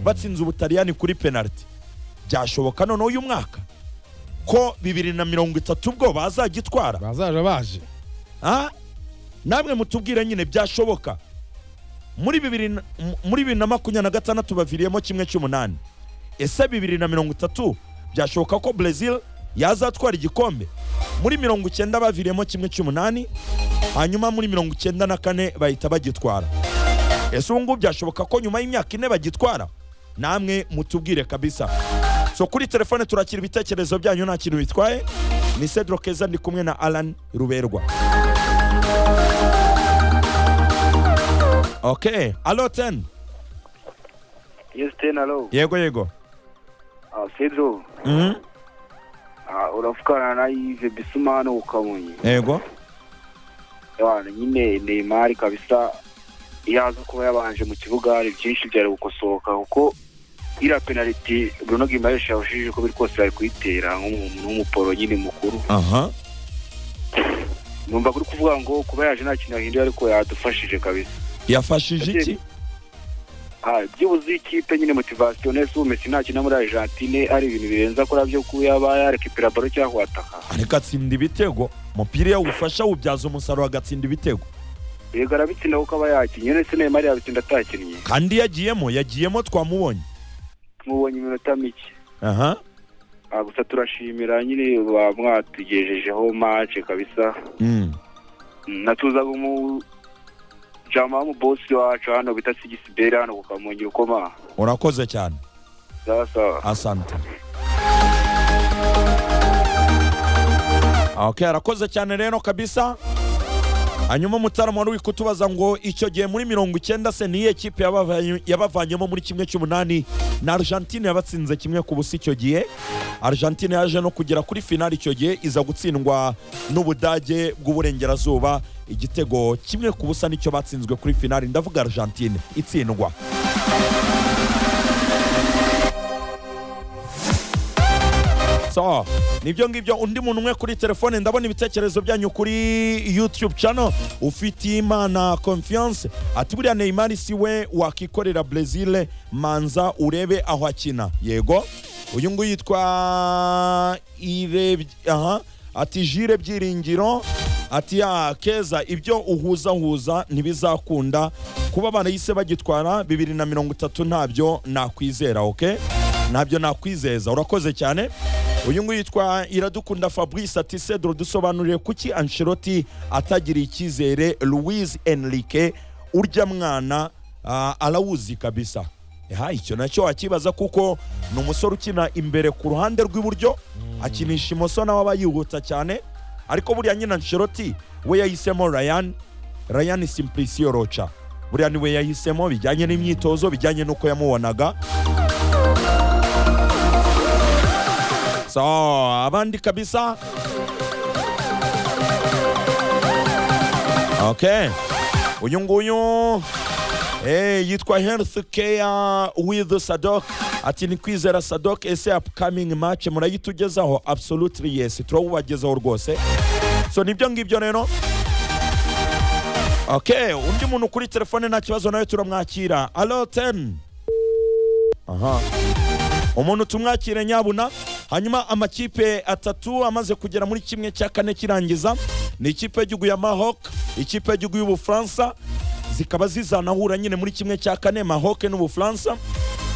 batsinze ubutaliyani kuri penaliti byashoboka noneho uyu mwaka ko bibiri na mirongo itatu bwo bazagitwara bazaje baje Ah, namwe mutubwire nyine byashoboka muri bibiri na- mu- muri bibiri na makumyabiri na gatandatu baviriyemo kimwe cy'umunani ese bibiri na mirongo itatu byashoboka ko Brazil yazatwara igikombe muri mirongo icyenda baviriyemo kimwe cy'umunani hanyuma muri mirongo icyenda na kane bahita bagitwara ese ubu ngubu byashoboka ko nyuma y'imyaka ine bagitwara namwe mutubwire kabisa so kuri telefone turakira ibitekerezo byanyu nta kintu bitwaye ni cedro keza ndi kumwe na alan ruberwa ok alo ten Houston, hello. yego yego Ah, Pedro, Mhm, ah, urafukana na Yves Bissouma hano ku Kamonyi. yego Abana nyine Neymar kabisa iyo aza kuba yabanje mu kibuga hari byinshi byari gukosoka kuko iriya penaliti Bruno Gimares yahushije uko biri kose yari kuyitera nk'umuntu w'umuporo nyine mukuru. aha Numva kuri kuvuga ngo kuba yaje nta kintu yahinduye ariko yadufashije kabisa. yafashije iki Ah, byibuze ikipe nyine motivasiyo nese ubu Messi nta kintu muri Argentine ari ibintu birenze akora byo kuba yaba yarekipera baro cyangwa kwataka. ariko atsinda ibitego umupira iyo awufasha awubyaza umusaruro agatsinda ibitego yego arabitsinda kuko aba yakinnye ndetse Neymar yabitsinda atakinnye kandi iyo agiyemo yagiyemo twamubonye mubonye iminota mike aha Ah, gusa turashimira nyine ba mwatugejejeho mace kabisa Mm. Mm, natuzaga umu jama w'umubosi wacu hano bita sigisiberi hano ku kamonyi rukoma urakoze cyane sawa sawa asante okay arakoze cyane rero kabisa hanyuma mutarama wari kutubaza ngo icyo gihe muri mirongo icyenda se niyo ekipe yabavanye- yabavanyemo muri kimwe cy'umunani na argentine yabatsinze kimwe ku busa icyo gihe argentine yaje no kugera kuri finali icyo gihe iza gutsindwa n'ubudage bw'uburengerazuba igitego kimwe ku busa nicyo batsinzwe kuri finali ndavuga argentine itsindwa so nibyo ngibyo undi muntu umwe kuri telefone ndabona ibitekerezo byanyu kuri youtube channel ufite imana confiance ati buriya neymar si we wakikorera brezil manza urebe aho akina yego uyu nguyu yitwa Ireb- aha ati jire byiringiro ati ya keza ibyo uhuzahuza ntibizakunda kuba barayise bagitwara bibiri na mirongo itatu ntabyo nakwizera oke ntabyo nakwizeza urakoze cyane uyu nguyu yitwa iradukunda fabrice ati cedro dusobanurire kuki ancelotti atagiriye icyizere louise enrique urya mwana ah, arawuzi kabisa ha icyo nacyo wakibaza kuko ni umusore ukina imbere ku ruhande rw'iburyo akinisha imoso nawe aba yihuta cyane ariko buriya nyine ancelotti we yahisemo ryan ryan simplicio roca buriya niwe yahisemo bijyanye n'imyitozo bijyanye n'uko yamubonaga so abandi kabisa okay uyu nguyu Eh, yitwa health care with sadok ati ni kwizera sadok ese upcoming match murayitugezaho absolutely yes turawubagezaho rwose so nibyo ngibyo rero okay undi muntu kuri telefone nta kibazo nawe turamwakira alo 10 aha umuntu tumwakire nyabuna hanyuma amakipe atatu amaze kugera muri kimwe cya kane kirangiza ni ikipe y'igihugu ya mahok ikipe y'igihugu y'ubufaransa zikaba zizanahura nyine muri kimwe cya kane mahok n'ubufaransa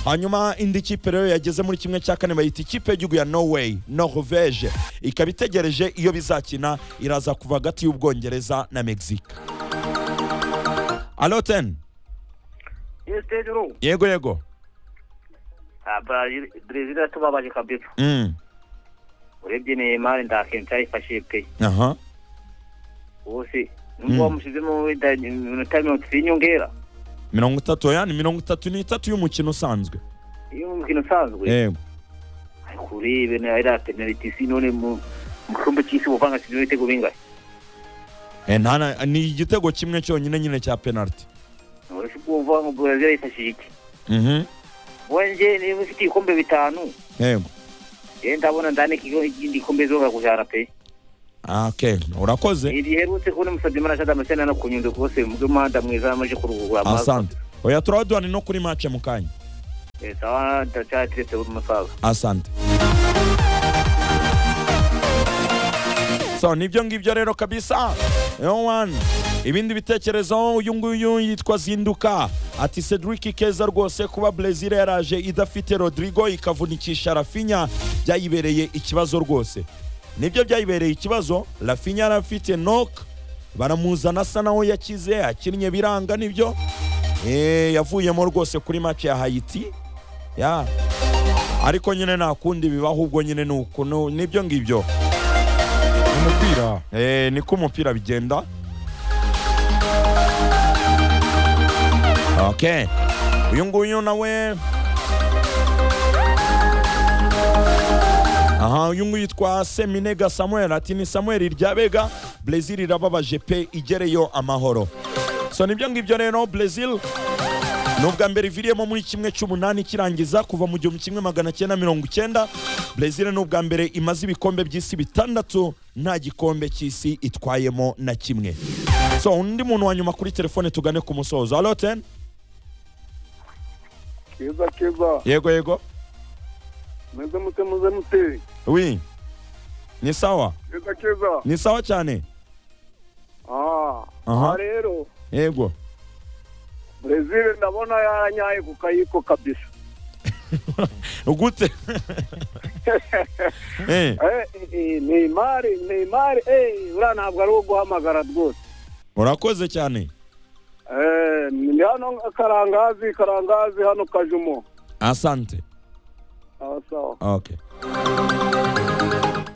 hanyuma indi kipe rero yageze muri kimwe cya kane bayita ikipe y'igihugu ya norway norvege ikaba itegereje iyo bizakina iraza kuva hagati y'ubwongereza na mexique alo ten Pedro, yego yego Brazil iratubabaje kabisa mm. urebye Neymar ndakensa yifashije pe aha bose Mm. nubwo bamushyizemo wenda iminota mirongo itatu y'inyongera mirongo itatu yani mirongo itatu n'itatu y'umukino usanzwe iyo mu mukino usanzwe yego ariko urebe na iriya penaliti si none mu mu gikombe cy'isi ubuvangansize ibitego bingahe Eh, nta na- ni igitego kimwe cyonyine nyine cya penaliti uretse ubwo uvuga ngo Brazil yifashije iki Mhm, wenge niba ufite ibikombe bitanu yego rero ndabona ndane ikigo- ikindi gikombe zobora kujyana pe Ah, okay urakoze iri riherutse kubona umusabye imana cyangwa se no ku nyundo rwose mu bw'umuhanda mwiza amaje kuruhura amaso asante oya turaduhane no kuri mace mu kanya Eh, sawa ndacha tirete musaza asante so nibyo ngibyo rero kabisa yowan ibindi bitekerezo uyu nguyu yitwa zinduka ati cedric keza rwose kuba brezil yaraje idafite rodrigo ikavunikisha rafinya byayibereye ikibazo rwose nibyo byayibereye ikibazo rafinya yari afite nok baramuzana asa nawe yakize akinnye biranga nibyo Eh, yavuyemo rwose kuri match ya hayiti ya ariko nyine nta kundi bibaho ubwo nyine ni uku ni- nibyo ngibyo umupira Eh, niko umupira bigenda okay uyu nguyu nawe aha uyu nguyu yitwa seminega samuel ati ni samuel ryabega brezil irababaje pe igereyo amahoro so nibyo ngibyo rero brezil ni ubwa mbere iviriyemo muri kimwe cy'umunani kirangiza kuva mu gihumbi kimwe magana cyenda mirongo icyenda brezil ni ubwa mbere imaze ibikombe by'isi bitandatu nta gikombe cy'isi itwayemo na kimwe so undi muntu wa nyuma kuri telefone tugane ku musozo alo ten keza keza yego yego meze mute muze mute wi ni sawa keza keza ni sawa cyane ah Aha. aha rero yego brezil ndabona yaranyaye ku kayiko kabisa gute Eh, eh eh, neymar neymar eh uriya ntabwo ari uwo guhamagara rwose urakoze cyane eh ni hano karangazi karangazi hano kajumo asante ah sawa okay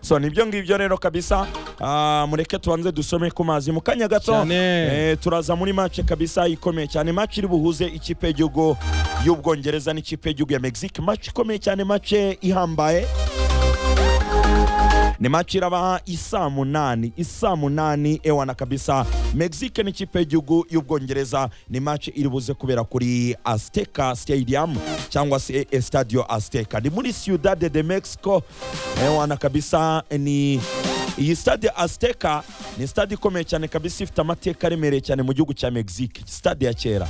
so nibyo ngibyo rero kabisa Ah, mureke tubanze dusome ku mazi mu kanya gato Cyane. eh, turaza muri match kabisa ikomeye cyane match iri buhuze ikipe y'igihugu y'ubwongereza n'ikipe y'igihugu ya mexique match ikomeye cyane match ihambaye ni match iraba isaa munani isaa munani ewana kabisa mexique n'ikipe y'igihugu y'ubwongereza ni match iri buze kubera kuri azteca stadium cyangwa se estadio azteca ni muri ciudad de mexico ewana kabisa ni iyi stade azteca ni stade ikomeye cyane kabisa ifite amateka aremereye cyane mu gihugu cya mexique stade ya kera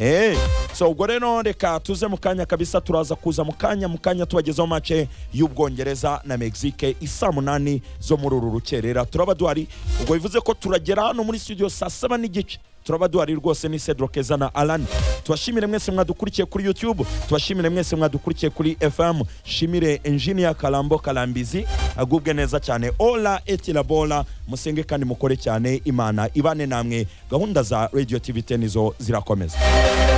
Eh, so ubwo rero reka tuze mu kanya kabisa turaza kuza mu kanya mu kanya tubagezaho mace y'ubwongereza na mexique isaa munani zo muri uru rukerera turaba duhari ubwo bivuze ko turagera hano muri studio saa saba n'igice turaba duhari rwose ni cedro keza na alan tubashimire mwese mwadukurikiye kuri youtube tubashimire mwese mwadukurikiye kuri fm shimire engineer karambo karambizi agubwe neza cyane ola etilabola musenge kandi mukore cyane imana ibane namwe gahunda za radio tv 10 zo zirakomeza